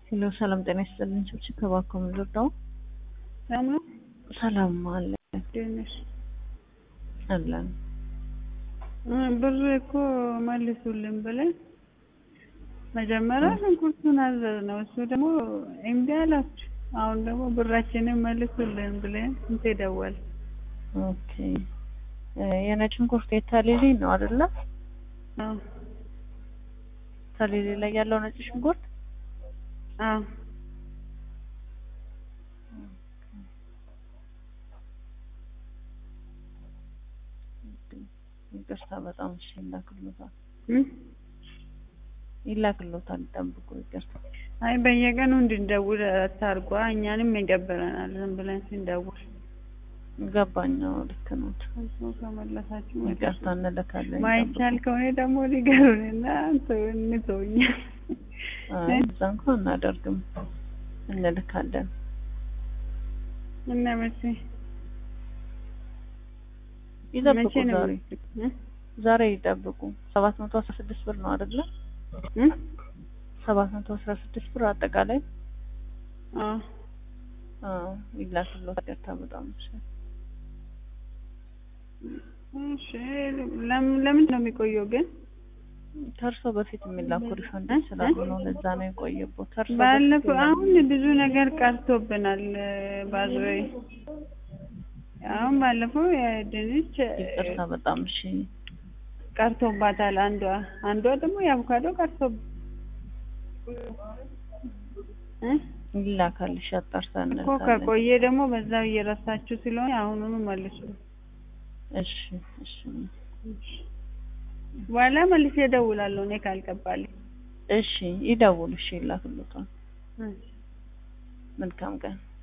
ሄሎ ሰላም ጤና ይስጥልኝ። ችብችብ ከባኮ ምንድርዳው ሰላም ነው። ሰላም አለ እንዴት ነሽ? አለን እ ብር እኮ መልሱልን ብለን መጀመሪያ ሽንኩርቱን አዘዝ ነው። እሱ ደግሞ እምቢ አላችሁ። አሁን ደግሞ ብራችንን መልሱልን ብለን እንት ደወል ኦኬ እ የነጭ ሽንኩርት የታሌሌ ነው አይደለ? አዎ ታሌሌ ላይ ያለው ነጭ ሽንኩርት አዎ ይቅርታ በጣም እሺ፣ ይላክሎታል እ ይላክሎታል። ይጠብቁ። ይቅርታ አይ በየቀኑ እንድንደውል አታርጓ። እኛንም ይደብረናል ዝም ብለን ስንደውል። ገባኛው ልክ ነው። እሱ ከመለሳችሁ ይቅርታ እንልካለን። ማይቻል ከሆነ ደግሞ ሊገሩንና እንተውኛ። አይ እዛ እንኳን እናደርግም እንልካለን። እና መቼ ይጠብቁ። መቼ ነው ዛሬ እ? ዛሬ ይጠብቁ። ሰባት መቶ አስራ ስድስት ብር ነው አይደለ? እ? ሰባት መቶ አስራ ስድስት ብር አጠቃላይ አዎ አዎ ይላክሎታል። ይቅርታ በጣም እሺ። እሺ ለም- ለምንድን ነው የሚቆየው ግን? ከእርሶ በፊት የሚላኩ ሪፈንድ ስላሉ ነው። ለዛ ነው የቆየበት። ከእርሶ ባለፈው በፊት አሁን ብዙ ነገር ቀርቶብናል። ባዞይ አሁን ባለፈው የድንች ይቅርታ በጣም እሺ። ቀርቶባታል። አንዷ አንዷ ደግሞ የአቮካዶ ቀርቶ እ? ይላካል። እሺ አጣርተን እኮ እንልካለን። ከቆየ ደግሞ በዛው እየረሳችሁ ስለሆነ አሁኑኑ መልሱ። እሺ እሺ በኋላ መልሼ እደውላለሁ እኔ ካልገባልኝ። እሺ ይደውሉ። እሺ ይላክሎታል። እ። መልካም ቀን